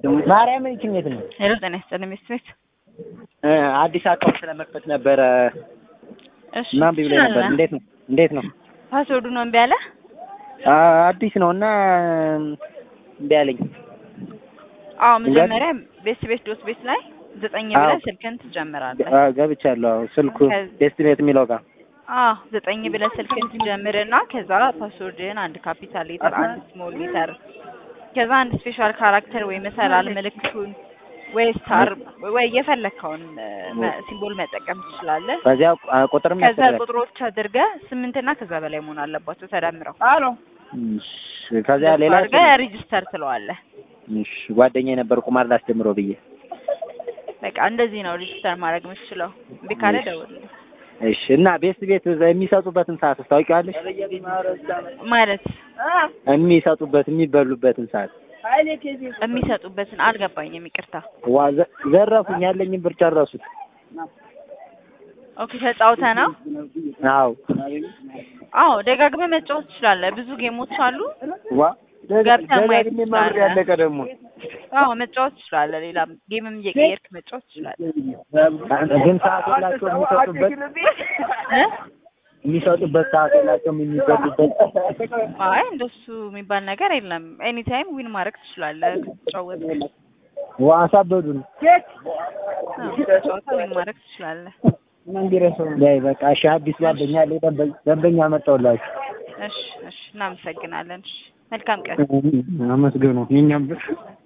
ማርያም ይችን የት ነው? ሄሎ ጤና ይስጥልኝ ሚስት ቤት እ አዲስ አካውንት ለመክፈት ነበረ እሺ እና እምቢ ብሎኝ ነበር። እንዴት ነው እንዴት ነው? ፓስወርዱ ነው እምቢ አለ አ አዲስ ነው እና እምቢ አለኝ። አዎ መጀመሪያ ቤት ቤት ዶት ቤት ላይ ዘጠኝ አዎ። ብለህ ስልክን ትጀምራለህ አ ገብቻለሁ። አዎ ስልኩ ከዚ- ዴስቲኔት የሚለው ጋር አዎ ዘጠኝ ብለህ ስልክን ትጀምርና ከዛ ፓስወርድህን አንድ ካፒታል ሌተር አንድ ስሞል ሌተር ከዛ አንድ ስፔሻል ካራክተር ወይ መሰላል ምልክቱን ወይ ስታር ወይ የፈለግከውን ሲምቦል መጠቀም ትችላለህ። በዚያ አ ቁጥርም ከዛ ያስፈልጋል። ቁጥሮች አድርገህ ስምንትና ከዛ በላይ መሆን አለባቸው ተደምረው። እሺ፣ ከዚያ ሌላ አድርገህ ሬጂስተር ትለዋለህ። እሺ፣ ጓደኛዬ ነበር ቁማር ላስጀምረው ብዬ። በቃ እንደዚህ ነው ሬጂስተር ማድረግ የምትችለው። እምቢ ካለ ደውልልኝ። እሺ። እና ቤት ቤት እዛ የሚሰጡበትን ሰዓት ታውቂዋለሽ? ማለት የሚሰጡበት የሚበሉበትን ሰዓት የሚሰጡበትን አልገባኝም፣ ይቅርታ። ዋ ዘ- ዘረፉኝ፣ ያለኝን ብር ጨረሱት። ኦኬ ተጫውተህ ነው? አዎ አዎ ደጋግመህ መጫወት ትችላለህ። ብዙ ጌሞች አሉ። ዋ ገብተህ ማየት ደጋግሜ ማብሬ ትችላለህ። ያለቀ ደግሞ አዎ መጫወት ትችላለህ። ሌላ ጌምም እየቀየርክ መጫወት ትችላለህ። ግን ሰዓት የላቸውም የሚሰጡበት እ? የሚሰጡበት ሰዓት የላቸውም የሚበሉበት። አይ እንደሱ የሚባል ነገር የለም። ኤኒ ታይም ዊን ማድረግ ትችላለህ ከተጫወት ዋ አሳበዱን። ጨዋታ ዊን ማድረግ ትችላለህ። ላይ በቃ እሺ፣ አዲስ ጓደኛ አለኝ፣ ደንበ- ደንበኛ መጣሁላችሁ። እሺ እሺ፣ እናመሰግናለን። እሺ መልካም ቀን። አመስግኑ የእኛም ብር